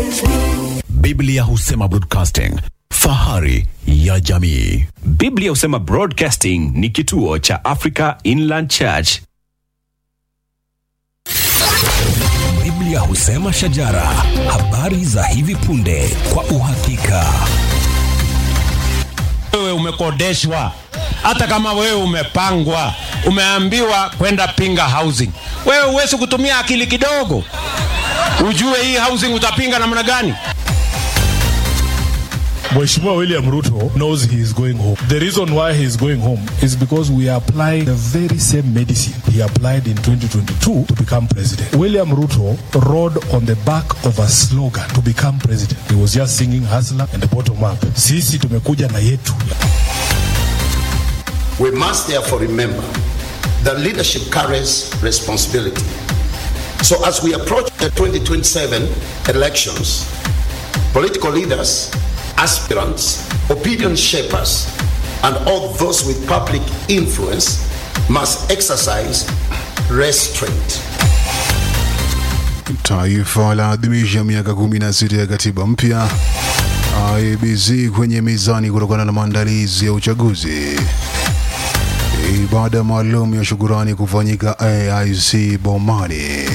Biblia husema broadcasting, fahari ya jamii. Biblia husema Broadcasting ni kituo cha Africa Inland Church. Biblia husema shajara, habari za hivi punde kwa uhakika. wewe umekodeshwa, hata kama wewe umepangwa, umeambiwa kwenda pinga housing, wewe huwezi kutumia akili kidogo ujue hii housing utapinga namna gani? Mheshimiwa William Ruto knows he is going home. The reason why he is going home is because we are applying the very same medicine he applied in 2022 to become president. William Ruto rode on the back of a slogan to become president. He was just singing hustler and the bottom up. Sisi tumekuja na yetu. We must therefore remember that leadership carries responsibility. So as we approach the 2027 elections, political leaders, aspirants, opinion shapers, and all those with public influence must exercise restraint. Taifa laadhimisha miaka 16 ya katiba mpya. IEBC kwenye mizani kutokana na maandalizi ya uchaguzi. Ibada maalum ya shukurani kufanyika AIC Bomani.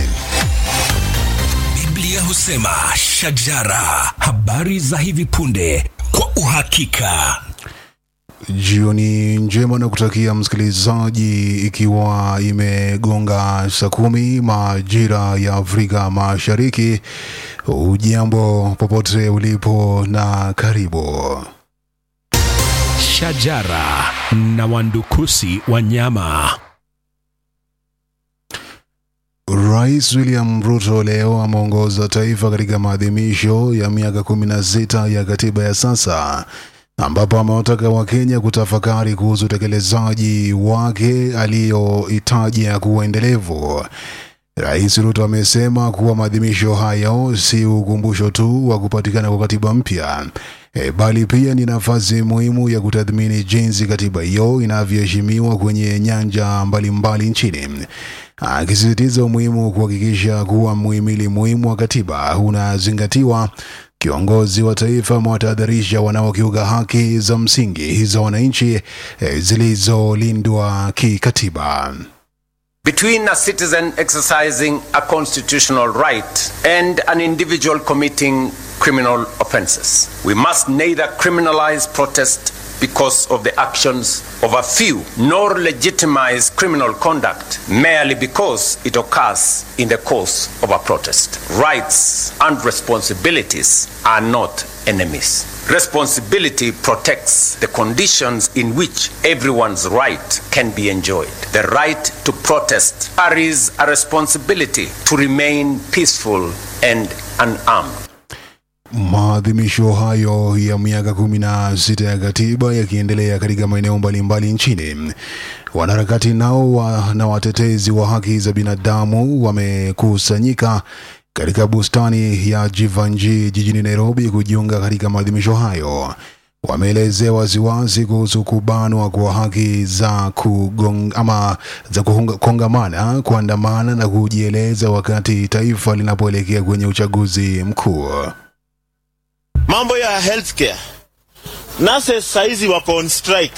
Biblia husema shajara, habari za hivi punde kwa uhakika. Jioni njema na kutakia msikilizaji, ikiwa imegonga saa kumi majira ya Afrika Mashariki. Ujambo popote ulipo na karibu. Shajara na wandukusi wa nyama. Rais William Ruto leo ameongoza taifa katika maadhimisho ya miaka 16 ya katiba ya sasa ambapo amewataka Wakenya kutafakari kuhusu utekelezaji wake aliyoitaja kuwa endelevu. Rais Ruto amesema kuwa maadhimisho hayo si ukumbusho tu wa kupatikana kwa katiba mpya e, bali pia ni nafasi muhimu ya kutathmini jinsi katiba hiyo inavyoheshimiwa kwenye nyanja mbalimbali mbali nchini, akisisitiza umuhimu wa kuhakikisha kuwa muhimili muhimu wa katiba unazingatiwa. Kiongozi wa taifa amewatahadharisha wanaokiuka haki za msingi za wananchi e, zilizolindwa kikatiba. between a citizen exercising a constitutional right and an individual committing criminal offenses. We must neither criminalize protest because of the actions of a few, nor legitimize criminal conduct merely because it occurs in the course of a protest. Rights and responsibilities are not enemies. Responsibility protects the conditions in which everyone's right can be enjoyed. The right to protest carries a responsibility to remain peaceful and unarmed. Maadhimisho hayo ya miaka kumi na sita ya katiba yakiendelea katika maeneo mbalimbali nchini. Wanaharakati nao wa, na watetezi wa haki za binadamu wamekusanyika katika bustani ya Jivanji jijini Nairobi kujiunga katika maadhimisho hayo. Wameelezea waziwazi kuhusu kubanwa kwa haki za kugong, ama za kuhunga- kongamana, kuandamana na kujieleza wakati taifa linapoelekea kwenye uchaguzi mkuu. mambo ya healthcare nurses saizi wako on strike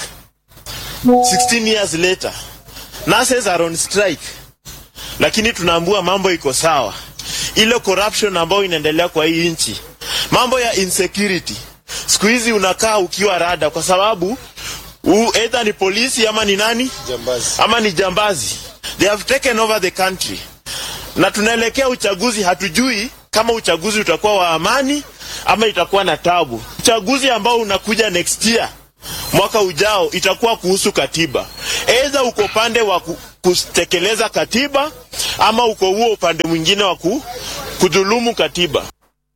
16 years later nurses are on strike lakini tunaambua mambo iko sawa ile corruption ambayo inaendelea kwa hii nchi mambo ya insecurity siku hizi unakaa ukiwa rada kwa sababu u, either ni polisi ama ni nani jambazi. ama ni jambazi they have taken over the country na tunaelekea uchaguzi hatujui kama uchaguzi utakuwa wa amani ama itakuwa na tabu uchaguzi ambao unakuja next year mwaka ujao itakuwa kuhusu katiba aidha uko upande wa ku- kutekeleza katiba ama uko huo upande mwingine wa ku- kudhulumu katiba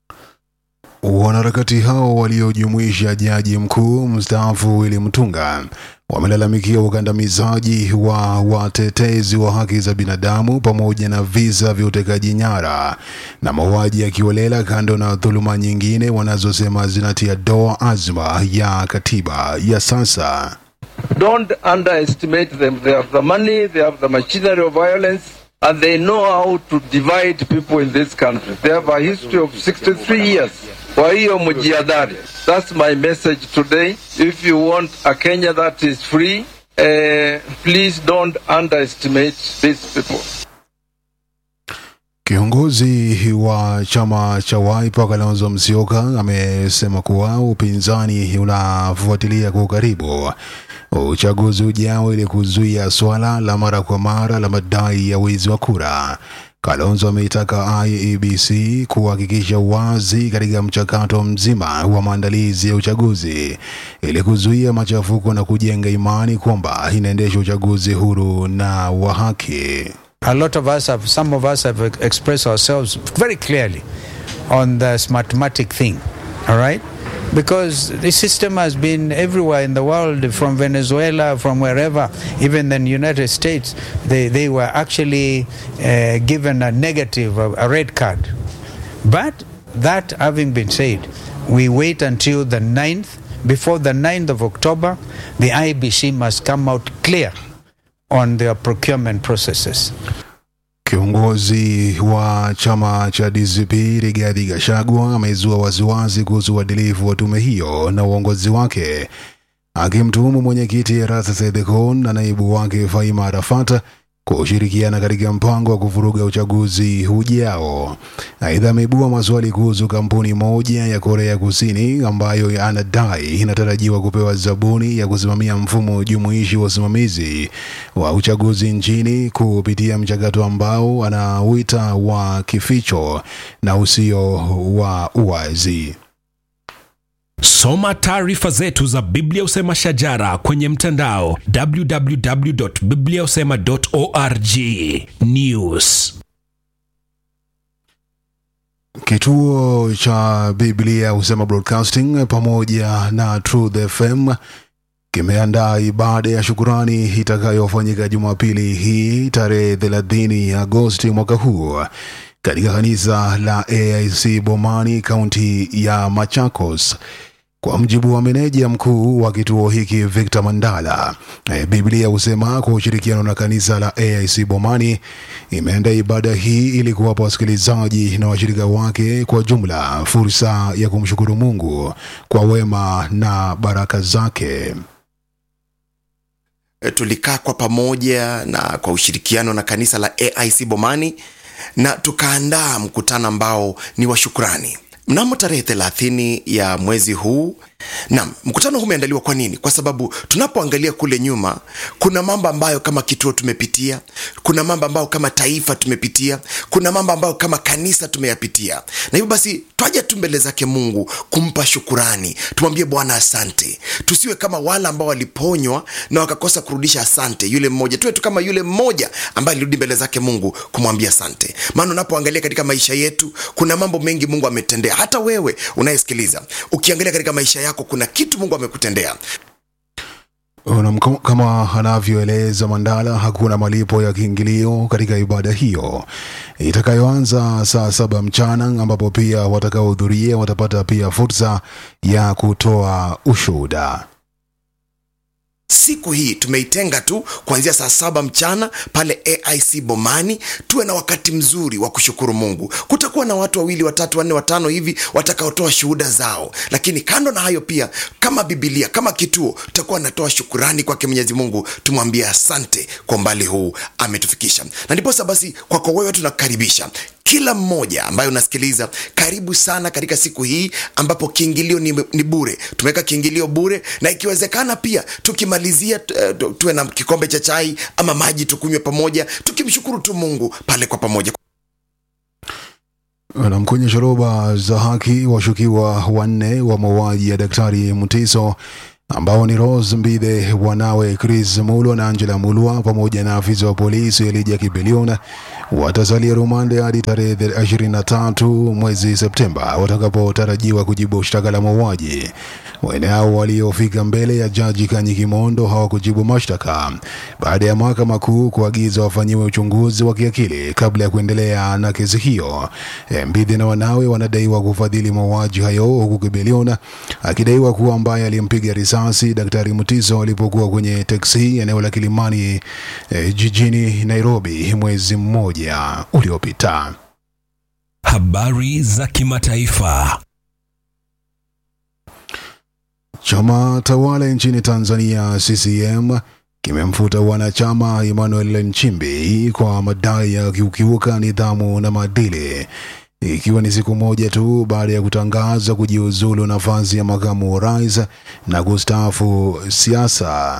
Wanaharakati hao waliojumuisha jaji mkuu mstaafu Willy Mutunga wamelalamikia ukandamizaji wa watetezi wa haki za binadamu pamoja na visa vya utekaji nyara na mauaji ya kiolela, kando na dhuluma nyingine wanazosema zinatia doa azma ya katiba ya sasa. Don't underestimate them. They have the money, they have the machinery of violence, and they know how to divide people in this country. They have a history of 63 years. Kwa hiyo mjiadhari. That's my message today. If you want a Kenya that is free, uh, please don't underestimate these people. Kiongozi wa chama cha Wiper Kalonzo Musyoka amesema kuwa upinzani unafuatilia kwa ukaribu uchaguzi ujao ili kuzuia swala la mara kwa mara la madai ya wizi wa kura. Kalonzo ameitaka IEBC kuhakikisha uwazi katika mchakato mzima wa maandalizi ya uchaguzi ili kuzuia machafuko na kujenga imani kwamba inaendesha uchaguzi huru na wa haki. A lot of us have, some of us have expressed ourselves very clearly on this mathematic thing, all right? Because the system has been everywhere in the world, from Venezuela, from wherever, even in the United States, they, they were actually uh, given a negative, a, a red card. But that having been said, we wait until the 9th. Before the 9th of October, the IBC must come out clear on their procurement processes. Kiongozi wa chama cha DCP Rigathi Gachagua amezua wasiwasi kuhusu uadilifu wa tume hiyo na uongozi wake, akimtuhumu mwenyekiti Erastus Ethekon na naibu wake Faima Arafat kushirikiana katika mpango wa kuvuruga uchaguzi ujao. Aidha, ameibua maswali kuhusu kampuni moja ya Korea Kusini ambayo anadai inatarajiwa kupewa zabuni ya kusimamia mfumo jumuishi wa usimamizi wa uchaguzi nchini kupitia mchakato ambao anauita wa kificho na usio wa uwazi. Soma taarifa zetu za Biblia Usema Shajara kwenye mtandao www.bibliausema.org. News. Kituo cha Biblia Husema Broadcasting pamoja na Truth FM kimeandaa ibada ya shukurani itakayofanyika Jumapili hii tarehe 30 Agosti mwaka huu katika kanisa la AIC Bomani, kaunti ya Machakos. Kwa mjibu wa meneja mkuu wa kituo hiki Victor Mandala, e, Biblia husema kwa ushirikiano na kanisa la AIC Bomani imeandaa ibada hii ili kuwapa wasikilizaji na washirika wake kwa jumla fursa ya kumshukuru Mungu kwa wema na baraka zake. E, tulikaa kwa pamoja na kwa ushirikiano na kanisa la AIC Bomani na tukaandaa mkutano ambao ni wa shukrani mnamo tarehe thelathini ya mwezi huu. Naam, mkutano huu umeandaliwa kwa nini? Kwa sababu tunapoangalia kule nyuma, kuna mambo ambayo kama kituo tumepitia, kuna mambo ambayo kama taifa tumepitia, kuna mambo ambayo kama kanisa tumeyapitia, na hivyo basi twaja tu mbele zake Mungu kumpa shukurani, tumwambie Bwana asante. Tusiwe kama wale ambao waliponywa na wakakosa kurudisha asante, yule mmoja. Tuwe tu kama yule mmoja ambaye alirudi mbele zake Mungu kumwambia asante, maana unapoangalia katika maisha yetu kuna mambo mengi Mungu ametendea. Hata wewe unayesikiliza, ukiangalia katika maisha yako kuna kitu Mungu amekutendea. Unam, kama anavyoeleza Mandala, hakuna malipo ya kiingilio katika ibada hiyo itakayoanza saa saba mchana, ambapo pia watakaohudhuria watapata pia fursa ya kutoa ushuhuda. Siku hii tumeitenga tu kuanzia saa saba mchana pale AIC Bomani, tuwe na wakati mzuri wa kushukuru Mungu. Kutakuwa na watu wawili, watatu, wanne, watano hivi watakaotoa shuhuda zao, lakini kando na hayo pia, kama Biblia, kama kituo, tutakuwa natoa shukurani kwake Mwenyezi Mungu, tumwambie asante kwa umbali huu ametufikisha. Na ndiposa basi, kwako wewe tunakaribisha kila mmoja ambaye unasikiliza, karibu sana katika siku hii ambapo kiingilio ni, ni bure. Tumeweka kiingilio bure, na ikiwezekana pia tukimalizia uh, tuwe na kikombe cha chai ama maji tukunywe pamoja, tukimshukuru tu Mungu pale kwa pamoja. Na kwenye shoroba za haki, washukiwa wanne wa mauaji ya Daktari Mutiso ambao ni Rose Mbithe, wanawe Chris Mulwa na Angela Mulwa pamoja na afisa wa polisi Elijah Kibelion watasalia rumande hadi tarehe 23 mwezi Septemba watakapotarajiwa kujibu shtaka la mauaji. Wanne hao waliofika mbele ya jaji Kanyi Kimondo hawakujibu mashtaka baada ya mahakama kuu kuagiza wafanyiwe uchunguzi wa kiakili kabla ya kuendelea na kesi hiyo. Eh, Mbidhi na wanawe wanadaiwa kufadhili mauaji hayo huku Kibiliona akidaiwa kuwa ambaye alimpiga risasi Daktari Mutiso alipokuwa kwenye teksi eneo la Kilimani eh, jijini Nairobi mwezi mmoja uliopita. Habari za kimataifa. Chama tawala nchini Tanzania CCM kimemfuta wanachama Emmanuel Nchimbi kwa madai ya kukiuka nidhamu na maadili, ikiwa ni siku moja tu baada ya kutangaza kujiuzulu nafasi ya makamu wa rais na kustaafu siasa.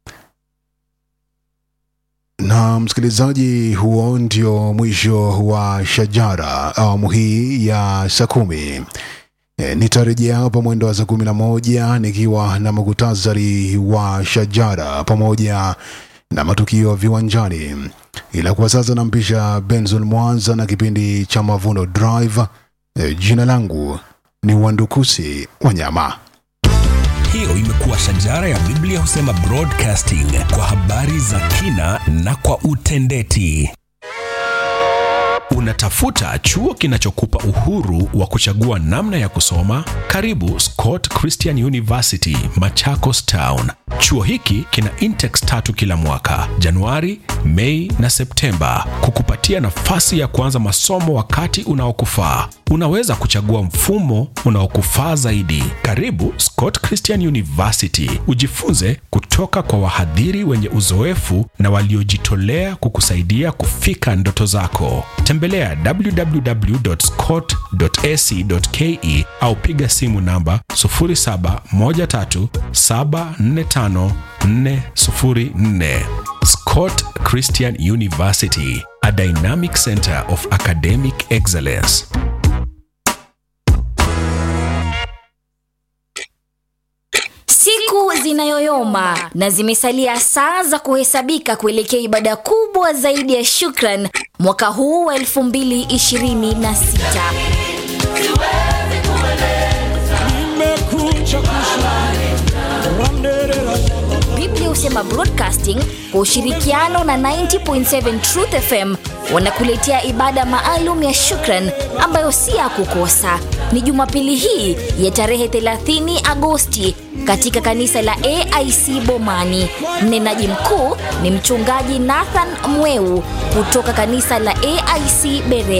Na msikilizaji, huo ndio mwisho wa Shajara awamu hii ya saa kumi. E, nitarejea hapa mwendo wa saa kumi na moja nikiwa na muktasari wa Shajara pamoja na matukio viwanjani, ila kwa sasa nampisha Benson Mwanza na kipindi cha Mavuno Drive. E, jina langu ni Wandukusi Wanyama. Hiyo imekuwa Shajara ya Biblia husema broadcasting kwa habari za kina na kwa utendeti. Unatafuta chuo kinachokupa uhuru wa kuchagua namna ya kusoma? Karibu Scott Christian University, Machakos Town. Chuo hiki kina intex tatu kila mwaka, Januari, Mei na Septemba, kukupatia nafasi ya kuanza masomo wakati unaokufaa. Unaweza kuchagua mfumo unaokufaa zaidi. Karibu Scott Christian University, ujifunze kutoka kwa wahadhiri wenye uzoefu na waliojitolea kukusaidia kufika ndoto zako. Tembelea www.scott.ac.ke au piga simu namba 0713745404. Scott Christian University, a dynamic center of academic excellence. Siku zinayoyoma na zimesalia saa za kuhesabika kuelekea ibada kubwa zaidi ya shukran mwaka huu wa 2026. Biblia husema Broadcasting kwa ushirikiano na 90.7 Truth FM wanakuletea ibada maalum ya shukran ambayo si ya kukosa. Ni Jumapili hii ya tarehe 30 Agosti katika kanisa la AIC Bomani. Mnenaji mkuu ni mchungaji Nathan Mweu kutoka kanisa la AIC Bere.